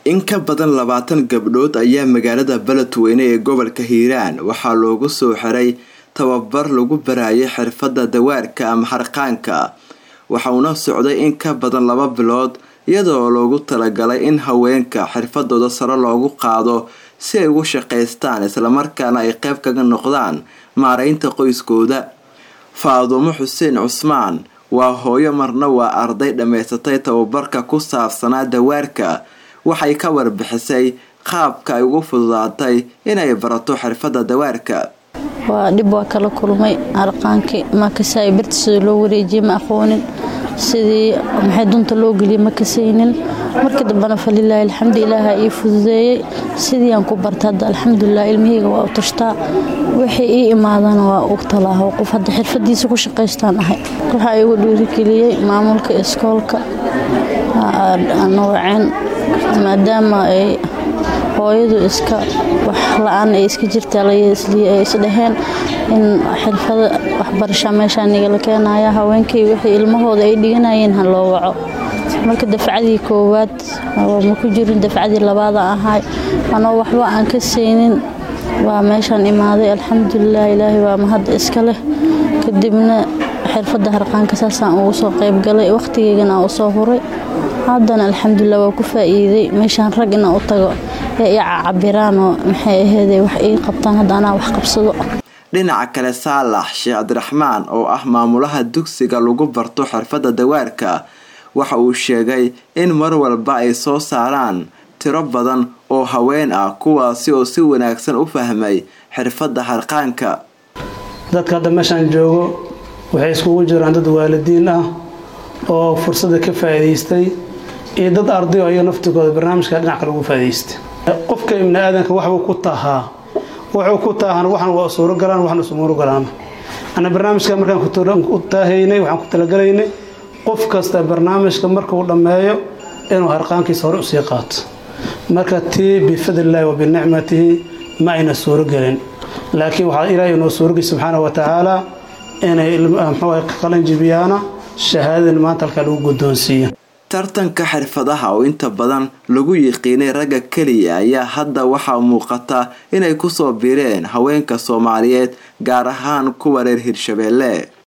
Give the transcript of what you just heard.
in ka badan labaatan gabdhood ayaa magaalada beledweyne ee gobolka hiiraan waxaa loogu soo xiray tababar lagu barayay xirfadda dawaarka ama harqaanka waxauna socday in ka badan laba bilood iyadoo loogu talagalay in haweenka xirfadooda sare loogu qaado si ay ugu shaqaystaan islamarkaana ay qeyb kaga noqdaan maareynta qoyskooda faadumo xuseen cusmaan waa hooyo marna waa arday dhammaysatay tababarka ku saabsanaa dawaarka waxay ka warbixisay qaabka ay ugu fududaatay inay barato xirfadda dawaarka waa dhib waa kala kulmay arqaankii makasay birta sida loo wareejiyay ma aqoonin sidii maxay dunta loo geliyay ma kasaynin markii dambena falilaahi alxamdu ilaaha ii fududeeyey sidii aan ku barta hadda alxamdulilah ilmahayga waa u tashtaa wixii ii imaadana waa u talaaho qof hadda xirfadiisa ku shaqaystaan ahay waxaa igu dhiirigeliyey maamulka iskoolka nooceen maadaama ay hooyadu iska wax la-aan ay iska jirtaa ay isdhaheen in xirfada waxbarasha meeshaa nigala keenaya haweenkii wixii ilmahooda ay dhiganayeen ha loo waco marka dafcadii koowaad ma ku jirin dafcadii labaada ahay anoo waxba aan ka saynin waa meeshaan imaaday alxamdulilah ilaahay waa mahad iska leh kadibna xirfadda harqaanka saasaan ugu soo qaybgalay wakhtigeygana aan usoo huray haddana alxamdulilah waa ku faa-iiday meeshaan rag inaan u tago ee i cabiraan oo maxay aheede wax ii qabtaan hadda anaa wax qabsado dhinaca kale saalax sheekh cabdiraxmaan oo ah maamulaha dugsiga lagu barto xirfadda dawaarka waxa uu sheegay in mar walba ay soo saaraan tiro badan oo haween ah kuwaasi oo si wanaagsan u fahmay xirfadda harqaanka dadka hadda meeshaan joogo waxay iskugu jiraan dad waalidiin ah oo fursadda ka faa'iidaystay iyo dad ardayo ayaga naftigooda barnaamijka dhinac kale ugu faa'idaystay qofka ibni aadanka waxbuu ku tahaa wuxuu ku taahan waxan waa suuro galaan waxna isumuuro galaan ana barnaamijka markaan ku taahaynay waxaan ku talagalaynay qof kasta barnaamijka markuu dhammeeyo inuu harqaankiisa hore usii qaato marka tii bifadlillahi wa binicmatihi ma ayna suuro gelin laakiin waxaa ilaahay inoo suurogay subxaana wa tacaala inay mxuu ka qalanjibiyaana shahaadadan maanta halkaa lagu guddoonsiiyo tartanka xirfadaha oo inta badan lagu yiqiinay ragga keliya ayaa hadda waxaa muuqata inay kusoo biireen haweenka soomaaliyeed gaar ahaan kuwa reer hirshabeelle